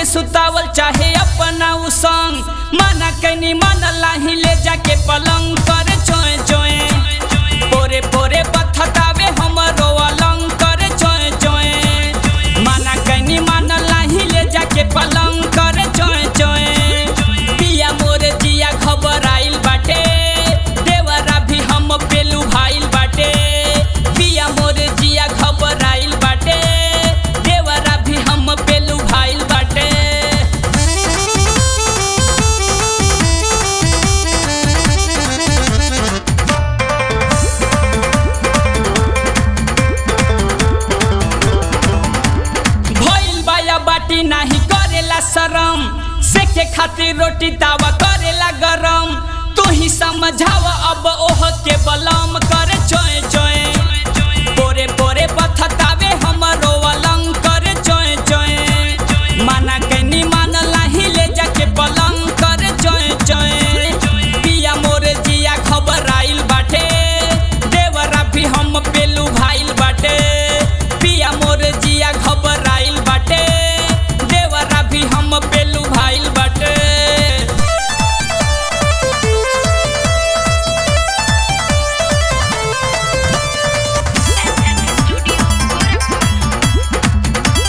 सुतावल चाहे अपना उ संग माना कैनी मन लाही ले जाके पलंग कर चोए चोए पोरे पोरे बथतावे हमरो अलंग कर चोए चोए माना कैनी मन लाही ले जाके पलंग कर चोए चोए पिया मोरे जिया खबर आइल बाटे देवरा भी हम पेलू भाइल बाटे पिया मोरे जिया खबर आइल बाटे देवरा भी हम पेलू भाइल बाटे भइल बाया बाटी नाही करेला शरम सेके खातिर रोटी तावा करेला गरम तू ही समझावा अब ओह के बलम करे चोए चोए पोरे पोरे बथतावे हमरो अलंग करे चोए चोए माना कैनी मान लाही ले जाके पलंग करे चोए चोए पिया मोरे जिया खबर आइल बाटे देवरा भी हम पेलू भाइल बाटे पिया मोरे जिया खबर आइल बाटे देवरा भी हम पेलू भाइल बाटे Studio Gorakhpur.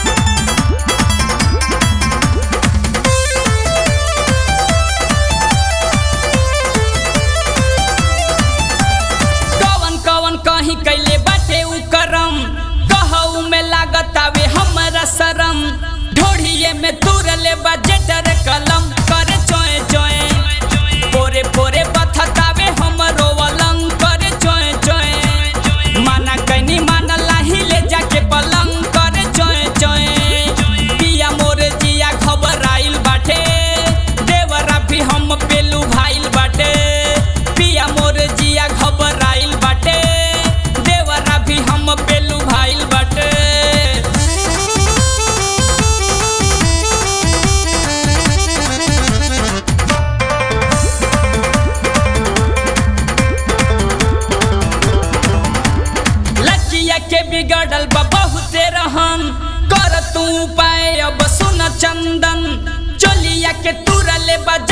कवन कवन कहीं कैले बाटे उ करम कहू में लागत आवे हमरा शरम ढोढ़िए में तुरले बा जेटर कलम करे चोए चोए पोरे पोरे बथतावे हमरो अलंग करे चोए चोए माना कैनी माना लाही ले जाके पलंग करे चोए चोए पिया मोरे जिया खबर आइल बाटे देवरा भी हम पेलू भाइल बाटे पिया मोरे जिया खबर आइल बाटे देवरा भी हम पेलू भाइल बाटे लड़किया के बिगड़ल बा बहुते रहन कर तू उपाय अब सुन चंदन चोलिया के तुरले बा